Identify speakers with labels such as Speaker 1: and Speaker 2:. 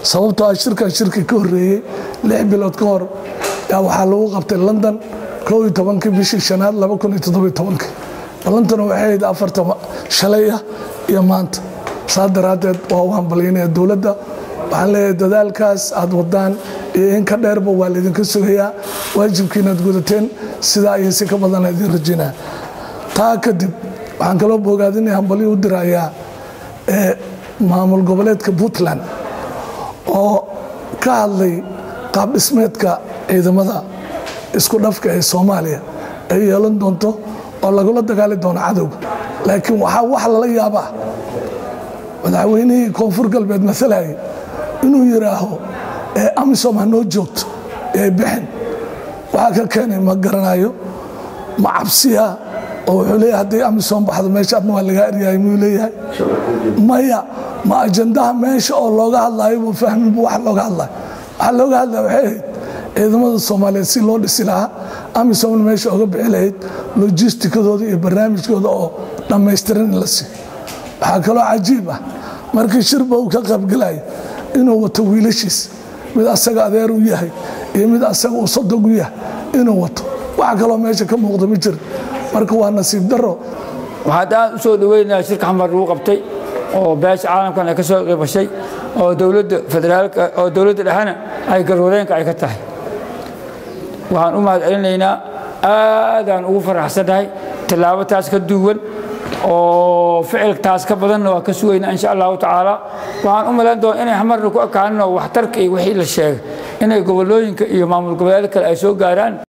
Speaker 1: sababtoo ah shirkan shirkii ka horreeyey lix bilood ka hor yaa waxaa lagu qabtay london koo iyo tobankii bishii shanaad laba kun iyo toddobiyo tobankii ballantana waxay ahayd afarta shalay ah iyo maanta saa daraaddeed waa u hambalyaynaya dowladda waxaan leeyahay dadaalkaas aad wadaan iyo in ka dheerba waa laydinka sugayaa waajibkiinaad gudateen sidaa iyo si ka badana idin rajinaa taa kadib waxaan kaloo boogaadinaya hambalyo u dirayaa maamul goboleedka puntland oo ka hadlay qaab dhismeedka ciidamada isku dhafka ee soomaaliya ay yeelan doonto oo lagula dagaali doono cadowga laakiin waxaa wax lala yaabaa madaxweynihii koonfur galbeed maalayay inuu yidhaaho amisom ha noo joogto ee bixin waxaa ka keenay ma garanayo ma cabsiya oo wuxuu leeyahay haddii amisom baxdo meesha adna waa lagaa eryahay miyuu leeyahay maya ma ajandaha meesha oo looga hadlayo buu fahmin bu wax looga hadlayo waxaa looga hadlaya waxay ahayd ciidamada soomaaliyeed si loo dhisi lahaa amisomna meesha oga bixi lahayd lojistikadooda iyo barnaamijkooda oo dhammaystiran in la siiyo waxaa kaloo cajiib ah markii shirba uu ka qaybgalayo inuu wato wiilashiis mid asaga adeer u yahay iyo mid asaga uu sodog u yahay inuu wato waxa kaloo meesha ka muuqda ma jiro marka waa nasiib daro
Speaker 2: waxaad aad u soo dhoweynayaa shirka xamar lagu qabtay oo beesha caalamkan ay ka soo qeybashay oo dowladda federaalka oo dowladda dhexena ay garwadeenka ay ka tahay waxaan u mahad celinaynaa aadaan ugu faraxsannahay tallaabo taas ka duwan oo ficiltaas ka badanna waa ka sugaynaa insha allahu tacaala waxaan u malayn doona inay xamarna ku ekaanin oo waxtarka iyo wixii la sheegay inay gobolooyinka iyo maamul goboleedka kale ay soo gaaraan